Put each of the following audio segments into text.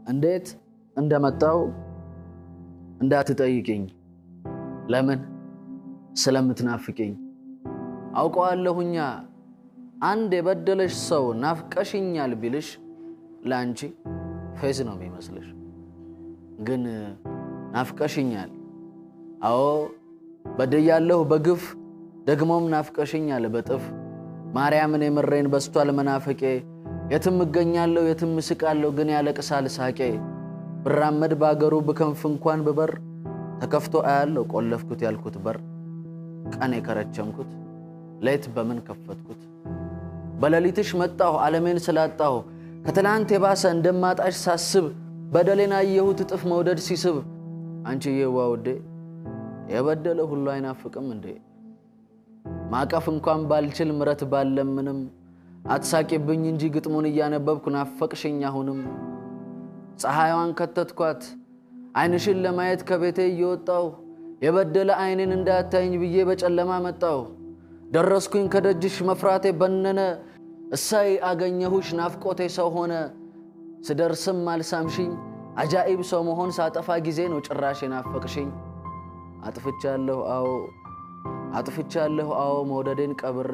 እንዴት እንደመጣው እንዳትጠይቅኝ። ለምን ስለምትናፍቅኝ አውቀዋለሁኛ። አንድ የበደለሽ ሰው ናፍቀሽኛል ቢልሽ ለአንቺ ፌዝ ነው የሚመስልሽ፣ ግን ናፍቀሽኛል። አዎ በድያለሁ በግፍ ደግሞም ናፍቀሽኛል በጥፍ ማርያምን የምሬን በስቷል መናፈቄ የትም እገኛለሁ የትም እስቃለሁ ግን ያለቅሳል ሳቄ ብራመድ በአገሩ ብከንፍ እንኳን ብበር ተከፍቶ አያለሁ ቆለፍኩት ያልኩት በር ቀን የከረቸምኩት ሌት በምን ከፈትኩት በሌሊትሽ መጣሁ ዓለሜን ስላጣሁ ከትላንት የባሰ እንደማጣሽ ሳስብ በደሌን አየሁት እጥፍ መውደድ ሲስብ አንቺዬዋ ውዴ የበደለ ሁሉ አይናፍቅም እንዴ ማቀፍ እንኳን ባልችል ምረት ባለምንም አትሳቂብኝ እንጂ ግጥሙን እያነበብኩ ናፈቅሽኝ አሁንም ፀሐይዋን ከተትኳት ዓይንሽን ለማየት ከቤቴ እየወጣሁ የበደለ ዓይኔን እንዳያታይኝ ብዬ በጨለማ መጣሁ ደረስኩኝ ከደጅሽ መፍራቴ በነነ እሳይ አገኘሁሽ ናፍቆቴ ሰው ሆነ ስደርስም አልሳምሽኝ አጃኢብ ሰው መሆን ሳጠፋ ጊዜ ነው ጭራሽ የናፈቅሽኝ አጥፍቻለሁ አዎ አጥፍቻለሁ አዎ መውደዴን ቀብሬ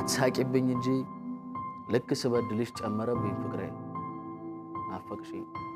አትሳቂብኝ እንጂ ልክ ስበድልሽ ጨመረብኝ ፍቅሬ ናፈቅሽኝ